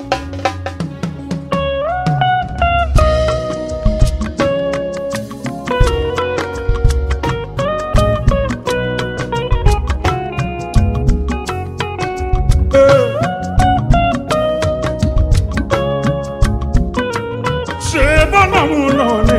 ṣe bọ́lá mu náà ni.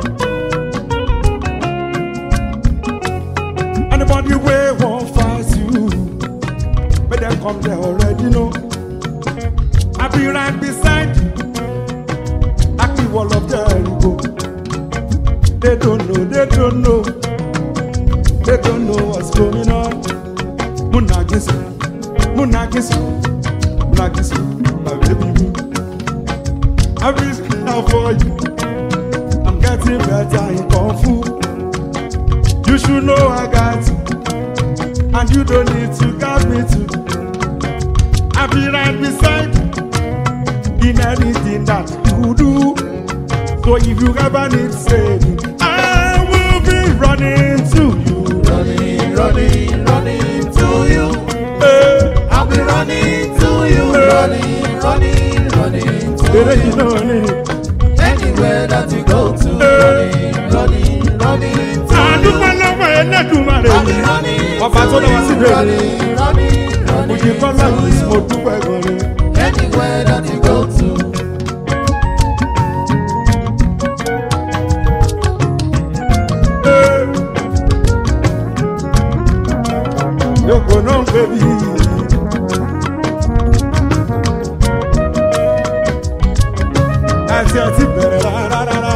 Anybody wey wan fight you, make dem come there already know. I be right beside you, Aki wall of Jericho. They don't know, they don't know, they don't know what's going on. Munagisu, Munagisu, Munagisu, my baby. I'm risking now for you. I'm getting better in Kung Fu. You should know I got you. And you don't need to guide me to. I'll be right beside you in anything that you do. So if you ever need saving, I will be running to you. Running, running, running to you. Hey, I'll be running to you. Running, running, running to eré yìí you. náà ni. Anywhere that you go to. Running, running, running to Àdúgbò you. lọ́wọ́ Ẹlẹ́dùmarè. I'll be running Ọba tó to lọ́wọ́ sí you. bèrè. Running, running, Òjì running kọ́lá to yìí mo you. dúpẹ́ gan ni. Anywhere that you go to. Yòókù náà ń pè mí. Àti àti bẹ̀rẹ̀ rárá.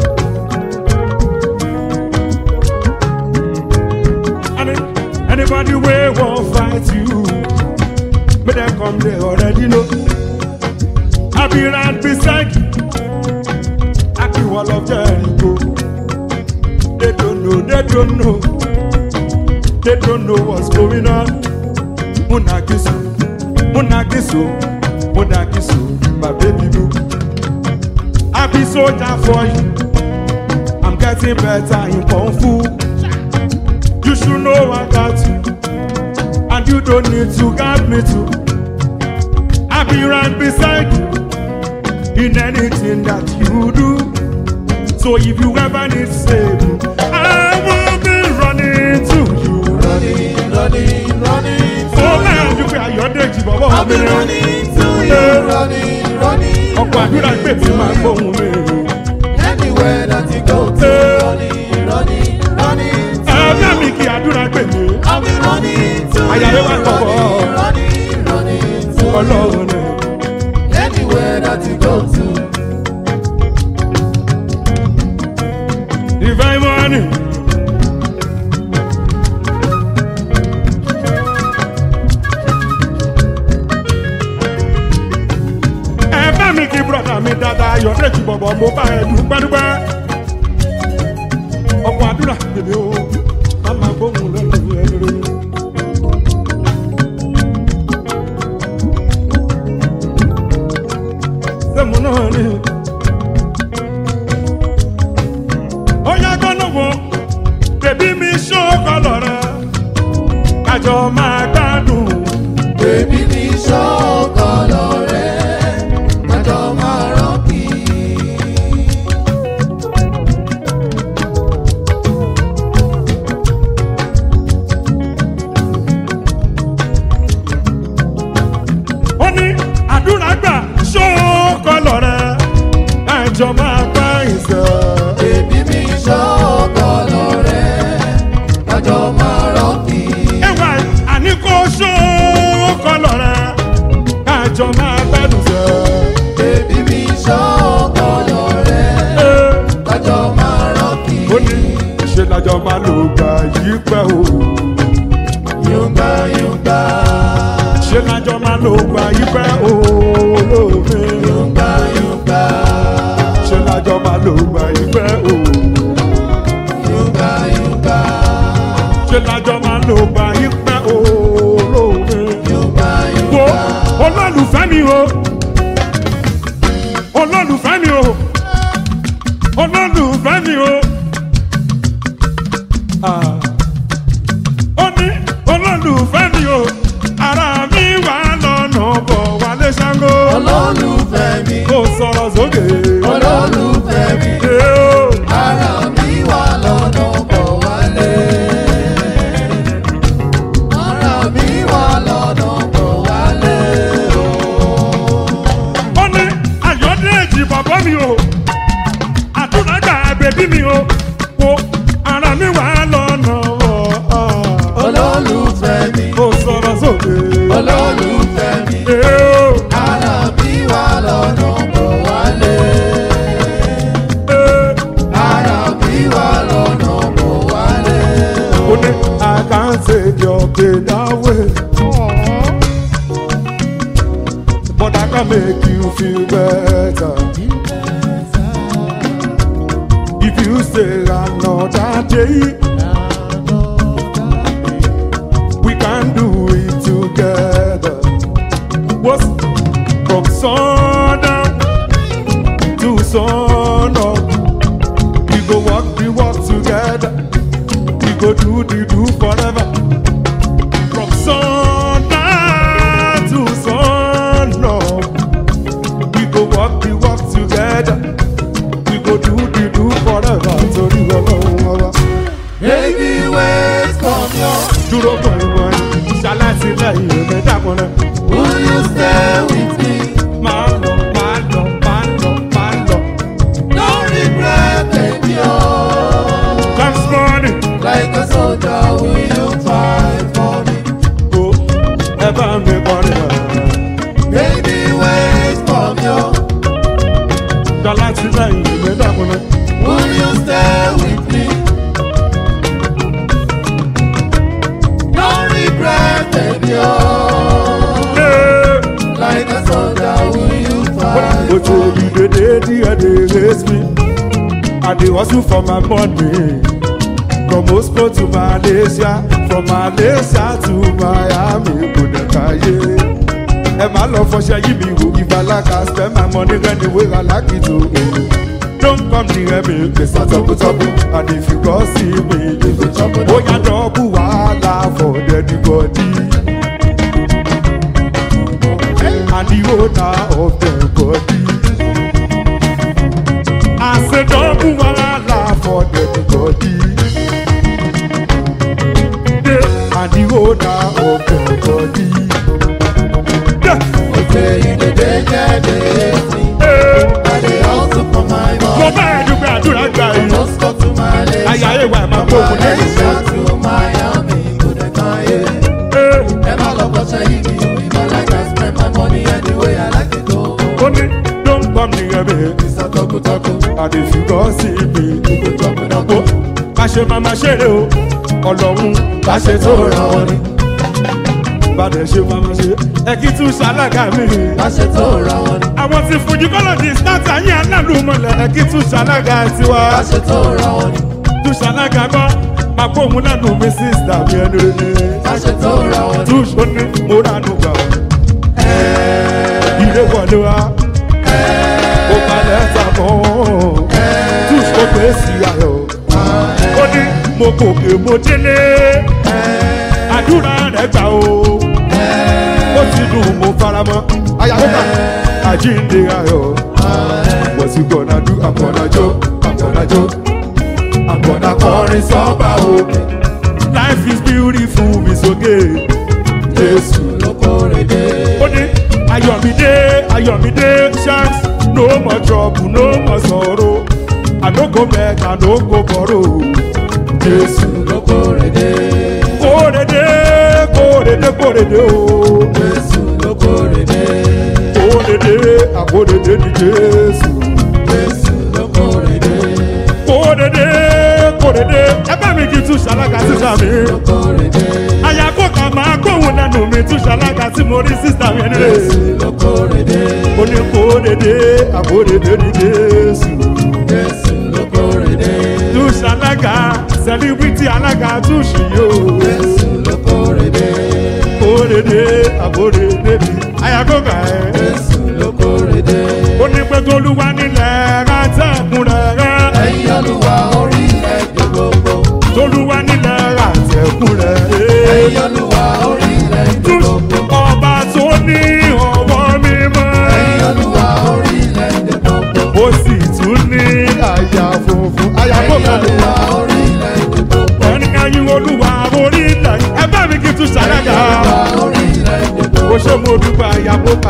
Anybody wey wan fight you, make dem come dey already know. I be right beside you, Aki wall of Jericho. They don't know, they don't know. They don't know what's going on. Munagisu, Munagisu, Munagisu, my baby boo. I be soldier for you. I'm getting better in Kung Fu. You should know I got you. And you don't need to guide me to. I be right beside you in anything that you do. So if you ever need saving, I will be running to you. Running, running, running to ó náà you. ju pé ayọ̀dèjì bọ̀bọ̀ I'll be mi rẹ̀ running to you. Running, running. ọkọ̀ àdúrà gbé mi máa gbóhùn mi. Anywhere that you go to. Running, running, running to ẹ̀ẹ́dá you. mi kì í àdúrà gbé mi. I'll be running to Àyà you. rẹ̀ wá gbọ̀bọ̀. Running, running, running to you. ọlọ́run ni. Anywhere that you go to. divine money. ẹ bá mi kí bùrọ̀dá mi dáadáa ayọ̀dèjì bọ̀bọ̀ mo bá ẹ dúpẹ́dúpẹ́. ọkọ̀ àdúrà gbèmí o má máa gbóhùn lẹ́nu ẹ̀ lórí. sẹ́mu náà ni. ó yá gbọ́nà wo bèbí mi ṣókọ lọ́rẹ́ kájọ máa gbádùn. Baby mi ṣọ́kọ̀ lọ́rẹ́, kájọ máa rọ́ọ̀kì. ó ní àdúrà gbà ṣókọ lọ́rẹ́ kájọ máa gbá ìṣẹ́. Baby mi ṣọ́kọ̀ lọ́rẹ́, kájọ máa rọ́ọ̀kì. ẹwà àní kò ṣókọ lọ́rẹ́ kájọ máa gbádùn ṣẹ́. Baby mi ṣọ́kọ̀ lọ́rẹ́, Ẹ́, kájọ máa rọ́ọ̀kì. ó ní ṣe lájọ máa lò gbà yí pẹ́ o. Yúngbà yúngbà, ṣe lájọ máa lò gbà yí pẹ́ o. olóògbé. yúngbà yúngbà, ṣe lájọ máa lò gbà yí pẹ́ o. yúngbà yúngbà, ṣe lájọ máa lò gbà yí pẹ́ o. olóògbé. yúngbà wo yúngbà. olólùfẹ́ mi o olólùfẹ́ mi o olólùfẹ́ mi o Ah. ó ní olólùfẹ́ mi o ara mi wà lọ́nà bọ̀ wálé ṣáńgó. olólùfẹ́ mi kò sọ̀rọ̀ sókè. olólùfẹ́ mi Ee o. ara mi wà lọ́nà bọ̀ wálé. ara mi wà lọ́nà bọ̀ wálé o. ó ní ayọ̀dẹ́jì bàbá mi o àtúnágbà bèbí mi o wo ara mi wà lọ́nà ọ̀ olólùfẹ́ mi kò sọ̀rọ̀ sókè. olólùfẹ́ mi Ee o. ara mi wà lọ́nà bọ̀ wálé. Ee. ara mi wà lọ́nà bọ̀ wálé o. ó ní I can't take your pain away. But I can make you feel better. If you stay another day, we can do it together. What's from sundown to sun up? We go walk the walk together. We go do the do forever. From sundown to sun up. We go walk the walk together. We go do the do forever. Torí ọlọ́run ọba. Baby, wait for me. Dúró gbọ̀ngbọ̀n. Ṣalátìlẹ́yìn èmi dàpọ̀ náà. Will you stay with me? Máa lọ, máa lọ, máa lọ, máa lọ. No regret, baby. Oh, Thanks money. like a soldier, will you fight for me? Go. Ẹ bá mi kọrin náà. Baby, wait for me. Oh, Ṣalátìlẹ́yìn èmi dàpọ̀ náà. will you stay with me? No regret, baby. Oh, Hey. like a soldier, will you fight But for you me? the day the they raise me. I dey hustle for my money. From Moscow to Malaysia, from Malaysia to Miami, kò dẹ̀ káyé. Ẹ máa lọ fọṣẹ yí mi wò ìbálaka spend my money anywhere I like it o. Don't come near me, pèsè tọ́kùtọ́kù, and if you go see me, you go chop it. Bóyá dọ́ọ̀bù wàhálà for dead body. And the owner of the body. I said, double wahala for the body. Yeah, and the owner of the body. Yeah. Okay, you the danger, daisy. Eh, I dey hustle for my Mo money. bá ẹ̀dùn pé àdúrà gbà yìí. Moscow to Malaysia. Ayé ayé wa ẹ̀ máa gbóògùn lẹ́nu. Malaysia to Miami, go the kanye. Eh, Never love but say you If I like I spend my money any way I like it go. Ó ní, don't come near me. It's a talk talk. And if you go see me, You go chop it up. Ó bá ṣe máa máa ṣeré o. Ọlọ́run bá ṣe tó ra wọn ni. Bá dẹ̀ ṣe máa máa ṣe. Ẹ kí tún ṣalága mi. Bá ṣe tó ra wọn ni. àwọn tí fojú kọ́lọ̀ di stata yín alálùmọ̀lẹ̀ ẹ̀kí tún ṣalága tiwa Bá ṣe tó ra wọn ni. tún ṣalága kọ́ máa kó òun lẹ́nu mi sísítà mi ẹnu rẹ̀ Bá ṣe tó ra wọn ni. tún ṣó ní mo ránú gbà ilé wọlé wa ó balẹ̀ ta mọ́ tún ṣó pé sí ayọ̀ ó ní mo gòkè mo délé àdúrà rẹ̀ gbà o ó ti dùn mo faramọ́ ayáwó àjíǹde ayọ̀. What you gonna do? I'm gonna joke, I'm gonna joke, I'm gonna kọrin sọ́ba o. Life is beautiful, it's okay. Jésù Ló kórè dé. ó ní Ayọ̀mídé Ayọ̀mídé shanks no more trouble no more sorrow. I no go beg, I no go borrow. Jésù Ló kórè dé. kórede kórede kórede o. Jésù ló kórè dé. Kórede àkórede ni Jésù. Jésù ló kórè dé. kórede kórede ẹ bá mi kí tún ṣalága sísá mi Ló kórè dé. àyàkó kan máa kóhun lẹnu mi tún ṣalága tí mo rí sísá mi nílé Jésù ló kórè dé. ó ní kórede àkórede ní jésù Jésù ló kórè dé. tún ṣalága sẹlíbítì alága tún ṣì yó Jésù ló kórè dé. kórede àkórede ní àyàkó kan ẹ Jésù ló kórè dé. ó ní pé tolúwa nílẹ̀ rátẹ̀kùn rẹ̀ rẹ̀ Ẹ̀yin Olúwa orílẹ̀-èdè gbogbo. tolúwa nílẹ̀ rátẹ̀kùn rẹ̀ rẹ̀. Ẹ̀yin Olúwa orílẹ̀-èdè gbogbo. ọba tó ní ọwọ́ mímọ́. Ẹ̀yin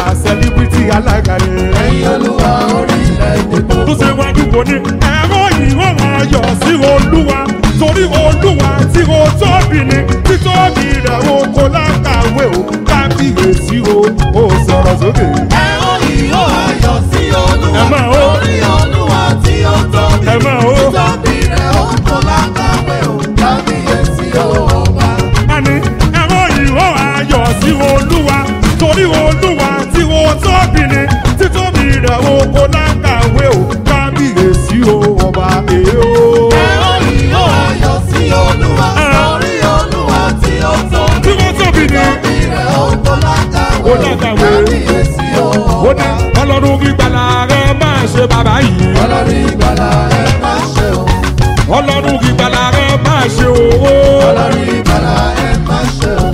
celebrity alága yẹn. ẹ̀yin olúwa orílẹ̀-èdè tó gbogbo. ṣe wájú kò ní ẹ̀rọ yìí ó máa yọ̀ sí olúwa torí olúwa tí o tóbi ni títóbi rẹ̀ o kò lákàwé o kábíyèsí o ó sọ̀rọ̀ sókè. ẹ̀rọ yìí ó ayọ̀ sí olúwa. Ẹ máa ó. orí olúwa tí ó tóbi. Ẹ máa ó. títóbi rẹ̀ ó kò lákàwé o. kábíyèsí o ọba. Àní ẹ̀rọ yìí ó máa yọ̀ sí olúwa torí olúwa tí o tóbi ni títóbi rẹ̀ o kò lákàwé o kábíyèsí o ọba èé o. ẹ̀rọ yìí ó ayọ̀ sí olúwa. Ah. orí olúwa tí ó tóbi. tí wọ́n tóbi ni. títóbi rẹ̀ ó kò lákàwé Kò o. lákàwé. kábíyèsí o ó ní ọba. ọlọ́run gbígbàlà rẹ máa ṣe bàbá yìí. ọlọ́run ìgbàlà ẹ má ṣe o. ọlọ́run gbígbàlà rẹ máa ṣe owó. ọlọ́run ìgbàlà ẹ má ṣe o.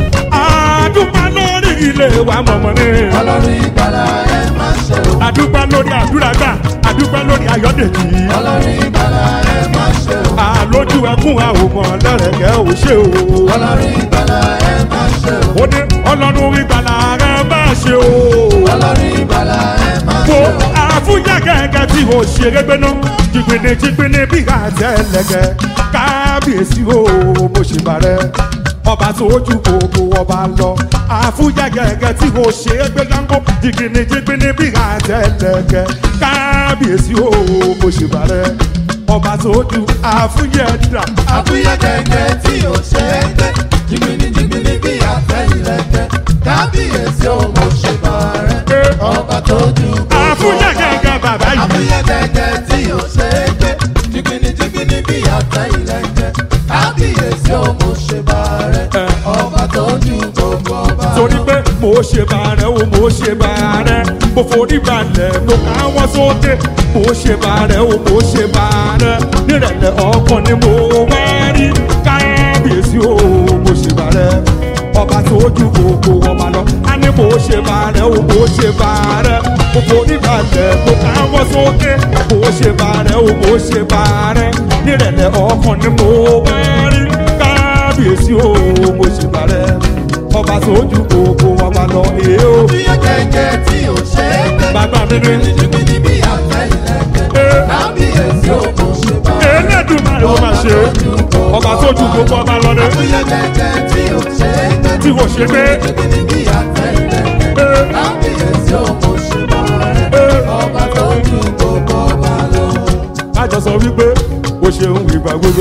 àdúpà lórí ilé wa mọ̀mọ́ ni. ọlọ́run ìgbàlà ẹ má ṣe o. àdúpà lórí àdúrà gbà àdúpà lórí ayọ̀dèjì. ọlọ́run ìgbàlà ẹ má ṣe o. àlójú ẹkún àwòmọ̀ lẹ́rẹ̀kẹ́ ò ṣe o. ọlọ́run ìgbàlà ẹ má ṣe o. ó ní ọlọ́run gbígbàlà rẹ máa ṣe o. ọlọ́run ìgbàlà ẹ má wo ṣe o. àfúnjẹ gẹ́gẹ́ tí o ṣeré gbéná jìgbìnì jìgbìnì bí àtẹlẹgẹ kábíyèsí o mo ṣe bàrẹ ọba tó ju gbogbo ọba lọ àfúnjẹ gẹ́gẹ́ tí o ṣeré gbéná jìgbìnì jìgbìnì bí àtẹlẹgẹ kábíyèsí o mo ṣe bàrẹ ọba tó ju àfúnjẹ dà. àbúyẹ kẹ̀kẹ́ tí ò ṣe é gbé. jìgbìnì jìgbìnì bí àtẹ̀yìnlẹ̀kẹ́. kábíyèsí o mo ṣe bàrẹ̀. ọba tó ju gbogbo àfúnjẹ ọba. gẹ́gẹ́ bàbá yìí. àbúyẹ kẹ̀kẹ́ tí ò ṣe é gbé. jìgbìnì jìgbìnì bí àtẹ̀yìnlẹ̀kẹ́. kábíyèsí o mo ṣe bàrẹ̀. ọba tó ju gbogbo ọba. torí pé mo ṣe bàrẹ̀ o mo ṣe bàrẹ̀ mo forí balẹ̀ mo ká wọ́n sókè mo ṣe bàrẹ̀ o mo ṣe bàrẹ̀ nírẹ̀lẹ̀ ọkàn ni mo wá rí kábíyèsí o mo ṣe bàrẹ̀ ọba tó ju gbogbo ọba lọ a ní mo ṣe bàrẹ̀ o mo ṣe bàrẹ̀ mo forí balẹ̀ mo ká wọ́n sókè mo ṣe bàrẹ̀ o mo ṣe bàrẹ̀ nírẹ̀lẹ̀ ọkàn ni mo wá rí kábíyèsí o mo ṣe bàrẹ̀ ọba tó ju gbogbo ọba lọ èé o. àbúyẹ kẹ̀kẹ́ tí ò ṣe é gbé. bàbá mi ní. jìgbìnì bí àtẹ̀yìnlẹ̀kẹ́. Ee. kábíyèsí o mo ṣe bàrẹ̀. Elédùmarè ó máa ṣe ọba tó ju gbogbo ọba lọ ní àbúyẹ kẹ̀kẹ́ tí ò ṣe é gbé. tí kò ṣe pé jìgbìnì bí àtẹ̀yìnlẹ̀kẹ́. ee, kábíyèsí o mo ṣe bàrẹ̀. ee. ọba tó ju gbogbo ọba lọ. kájọ sọ wípé o ṣeun ìgbà gbogbo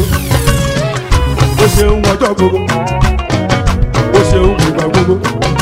o ṣeun ọjọ́ gbogbo o ṣeun ìgbà gbogbo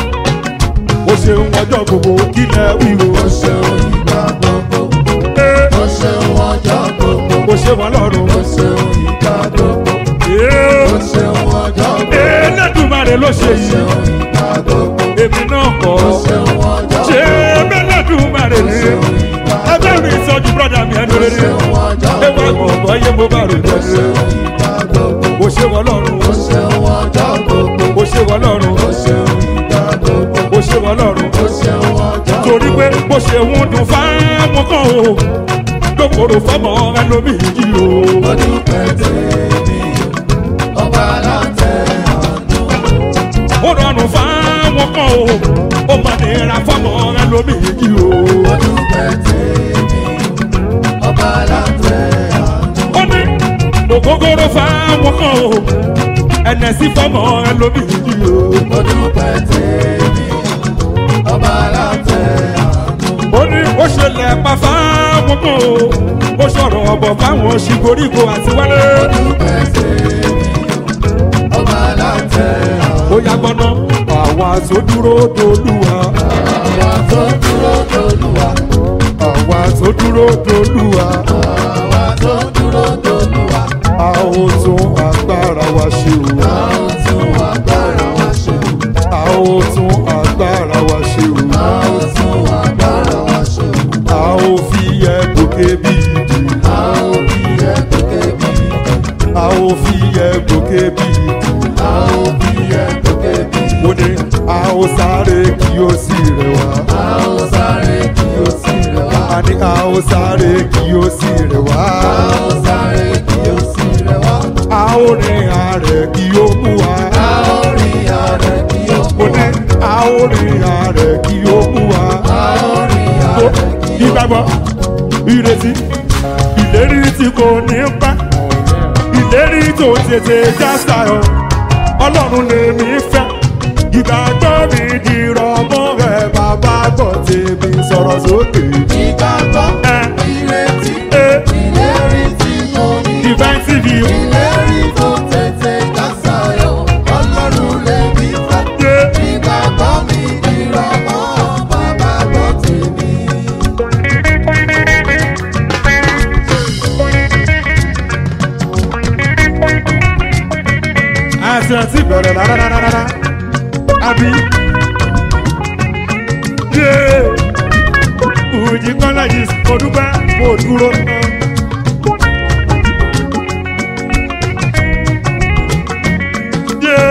o ṣeun ọjọ́ gbogbo kílẹ̀ wíwo ó ṣeun ìgbà gbogbo. ee, ó ṣeun ọjọ́ gbogbo. o ṣe wọn lọ́rùn ó ṣeun ìgbà gbogbo. ee, ó ṣeun ọjọ́ gbogbo. Elédùmarè ló ṣe ó yìí ṣeun ìgbà gbogbo. èmi náà kọ́ ó ṣeun ọjọ́ ṣé gbogbo. Elédùmarè ó ní ṣeun ìgbà ẹgbẹ́ mi ìsọjú brọ́dà mi ẹnu ó rere ṣeun ọjọ́ ẹ wá gbogbo. gbọ̀ngbọ̀n yé mo bá rò ó jẹ́ ṣeun ìgbà gbogbo. o ṣe wọn lọ́rùn ó ṣeun ọjọ́ gbogbo. o ṣe wọn lọ́rùn ó ṣeun ìgbà gbogbo. o ṣe wọn lọ́rùn ó ṣeun ọjọ́ torí pé bó ṣe ń dùn fáwọn kan o lókòrò fọmọ ẹlòmíì yìí o ó dúpẹ́ tèmi ọba aláǹtẹ̀ àánú. ó rọrùn fáwọn kan o ó mà nira fọmọ ẹlòmíì yìí o ó dúpẹ́ tèmi ọba aláǹtẹ̀ àánú. ó ní ògógóró fáwọn kan o ẹnẹsí fọmọ ẹlòmíì yìí o ó dúpẹ́ tèmi ọba aláǹtẹ̀ àánú. ó ní ó ṣẹlẹ̀ pa fáwọn kan o ó sọ̀rọ̀ ọ̀bọ̀ fáwọn ṣìgórígò àti wálé. ó dúpẹ́ tèmi ọba aláǹtẹ̀ àánú. ó yá gbọ́ná àwa tó dúró dolúwa àwa tó dúró dolúwa àwa tó dúró dolúwa àwa tó dúró dolúwa a ó tún agbára wa ṣe o a ó tún agbára wa ṣe o. a ó tún agbára wa ṣe o a ó tún agbára wa ṣe o. a ó fi yẹ gòkè bí ìdì a ó fi ẹ̀kọ́kẹ́ bí a ó fi yẹ gòkè bí ìdì a ó fi ẹ̀kọ́kẹ́ bí ó ní a ó sáré kí ó sì rẹ̀ wá a ó sáré kí ó sì rẹ̀ wá. a ní a ó sáré kí ó sì rẹ̀ wá a ó sáré kí ó sì rẹ̀ wá. a ó rìn àrẹ̀ kí ó mú wa. a ó rìn àrẹ̀ kí ó mo mú ní wa. a ó rìn àrẹ̀ kí ó mú wa. a ìgbàgbọ́ ìrètí ìlérí tí kò ní pẹ́ ìlérí tó tètè já sáyọ ọlọ́run lèmi fẹ́ ìgbàgbọ́ mi dìrọ̀ mọ́ rẹ̀ bàbá gbọ́ tèmi sọ̀rọ̀ sókè. Ìgbàgbọ́, Ẹ. ìrètí, Ẹ. ìlérí tí mo ní. divine tv Ìlérí tó tètè já sáyọ̀, Ọlọ́run lè mí fẹ́. yé Ìgbàgbọ́ mi ìrọ̀mọ́, bàbá gbọ́ tèmi. àti àti bẹ̀rẹ̀ rárárárá àbí yé òjì kọ́lá yìí mo dúpẹ́ mo dúró. Yé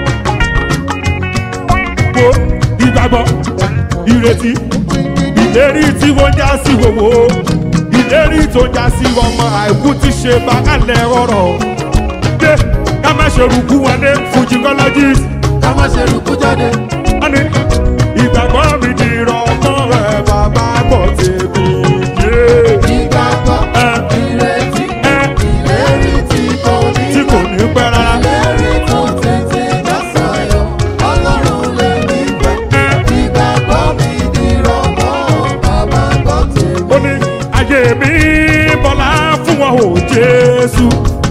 wo ìgbàgbọ́ ìrètí ìlérí tí wọ́n já sí wòwò ìlérí tó já sí ọmọ àìkú ti ṣe bákàlẹ̀ ọ̀rọ̀ dé ká má ṣe rúkú wọn dé fujicologist Ká má ṣe rúkú jáde. wọ́n ní ìgbàgbọ́ mi di ìrọ̀mọ́ rẹ̀ bàbá gbọ́ tèmi yé Ìgbàgbọ́, ẹ ìrètí, ẹ ìlérí tí mo ní. tí kò ní pẹ́ rárá Ìlérí tó tètè já sáyọ̀, Ọlọ́run lè mí fẹ́. ẹ Ìgbàgbọ́ mi ìrọ̀mọ́, bàbá gbọ́ tèmi. ó ní ayé mi bọ́lá fún wọn ò jésù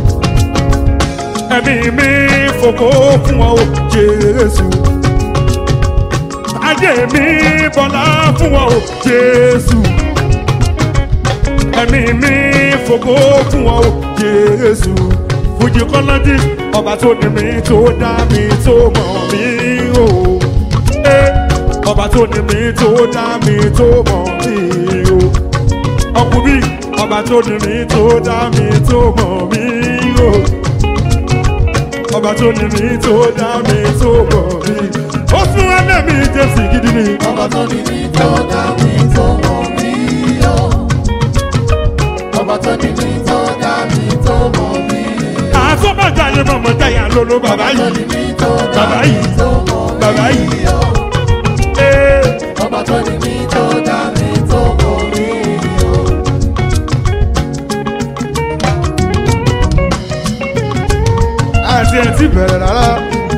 ẹ̀mí mi fòkó fún wọn ò jésù ayé mi bọ́lá fún wọn ò jésù ẹ̀mí mi fòkó fún wọn ò jésù fújì kọ́lọ́dì ọba tó ní mi tó dá mi tó mọ̀ mí o Eh, ọba tó ní mi tó dá mi tó mọ̀ mí o ọkùnrin ọba tó ní mi tó dá mi tó mọ̀ mí o ọba tó ní mi tó dá mi tó mọ̀ mí ó fún ẹlẹ́mí jésì gidi ni Ọba tó ní mi tó dá mi tó mọ̀ mí o. Ọba tó ní mi tó dá mi tó mọ̀ mí o. àtọ́bàjá yẹn mọ̀mọ́ jáyà lólo bàbá Ọba tó yìí ní mi tó dá Bàbá mi yìí. tó mọ̀ Bàbá mí yìí. o. ee Ọba tó ní mi tó dá mi tó mọ̀ mí o. àti ẹ̀ ti bẹ̀rẹ̀ rárá.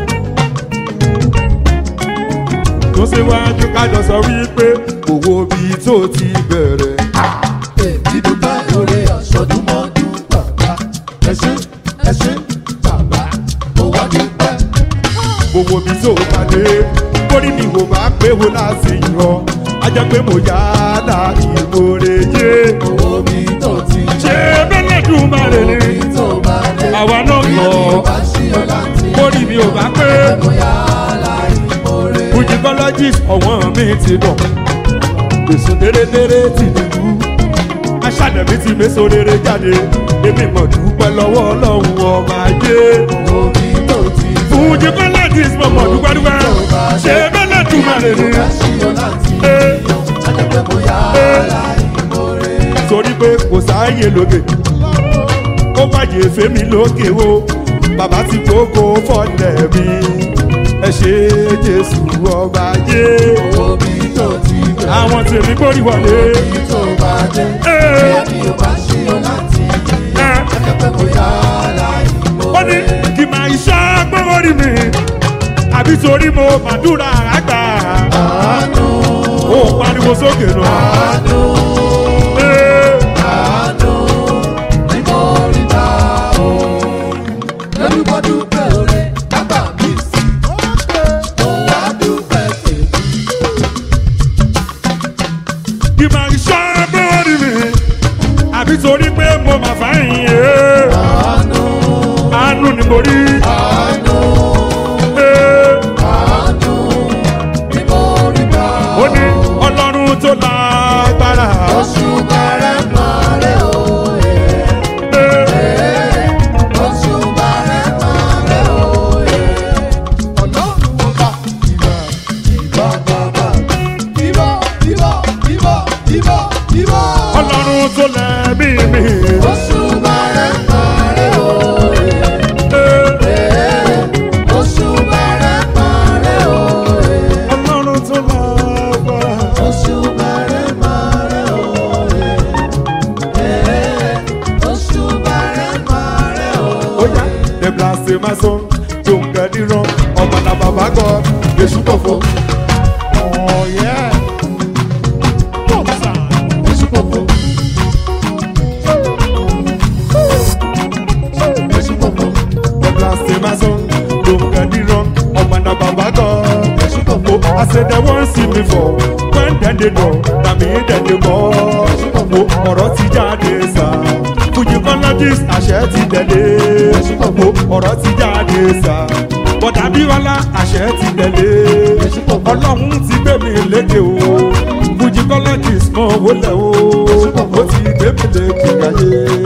tó ṣe wájú kájọ sọ wípé owó bíi tó ti bẹ̀rẹ̀. Èmi dúpẹ́ lórí ọ̀ṣọ́dúnmọ́dún bàbá. Ẹ ṣé, ẹ ṣé, bàbá. Mo wá dúpẹ́. gbogbo bí tó bá dé kórì mi wò bá pé wo láti yọ ajá pé mo yá dá ìmoore yé Owó mi tó ti ṣé bẹ́lẹ̀ dùn má lè ní Owó mi tó bá dé. àwa náà Bí yọ èmi ò bá ṣí ọ láti kórì mi ò bá pé mo yá láì mórè. fujicologist ọ̀wọ́n mi ti dọ̀ èso dérédéré ti dìbò aṣáájú mi ti méso rere jáde èmi mọ̀ dúpẹ́ lọ́wọ́ ọlọ́run ọba ayé Owó mi tó ti fujicologist mọ̀ mọ̀ dúpẹ́ dúpẹ́ ṣé bẹ́lẹ̀ dùn má lè ní. bá ṣí ọ láti Eh. Ajẹ́ pé mo yá Eh. láì mórè. torí pé kò sáàyè lókè ó wáyé fèmí lókè o bàbá ti gbogbo fọlẹ̀ mi ẹ ṣe jésù ọba yé Owó mi tó ti bẹ̀rẹ̀. àwọn tèmi gbórí wọlé Owó mi tó bá dé. Eh. Bí èmi ò bá ṣí ọ láti Eh. Ajẹ́ pé mo yá láì ó ní mórè. kì máa iṣẹ́ gbọ́wọ́rì mi àbí torí mo màdúrà àgbà Àánú, ó pariwo sókè náà. àánú, Eh. àánú ni mo rí gbà o. Lórúkọ dúpẹ́ oore, bàbá mi sí. Mo wá dúpẹ́ tèmi. kì máa iṣẹ́ gbọ́wọ́rì mi àbí torí pé mo mà fáyín yé. Àánú, àánú ni mo rí. àánú, Eh. àánú ni mo rí gbà ó o. ní ọlọ́run tó lágbára. Oṣù bẹ̀rẹ̀ mọ́lẹ̀ òye. Oṣù bẹ̀rẹ̀ mọ́lẹ̀ òye. Ọlọ́run ọba ìbà ìbà bàbà. Ìbà ìbà ìbà ìbà ìbà. ọlọ́run tó lẹ́mí mi. Oṣù bẹ̀rẹ̀ mọ́lẹ̀ òye. Oṣù bẹ̀rẹ̀ mọ́lẹ̀ òye. ọlọ́run tó lágbára. Oṣù bẹ̀rẹ̀ mọ́lẹ̀ òye. my song. Don't get it wrong. Ọmọ náà bàbá God, èṣù pòfo. Oh yeah. Èṣù pòfo. Èṣù pòfo. The blast in my song. Don't get it wrong. Ọmọ náà bàbá God, èṣù pòfo. I say they wan see me for. When dem dey know, na me dem dey call. Mo ọ̀rọ̀ ti jáde sá. Fujicologist àṣẹ ti tẹ̀lé. Mo ọ̀rọ̀ ti jáde sá. Bọ̀dà Bíwálá àṣẹ ti tẹ̀lé. Ọlọ́run ti gbé mi lékè o. Fujicologist mọ̀ wọlé o. Ó ti gbé mi lékè ayé.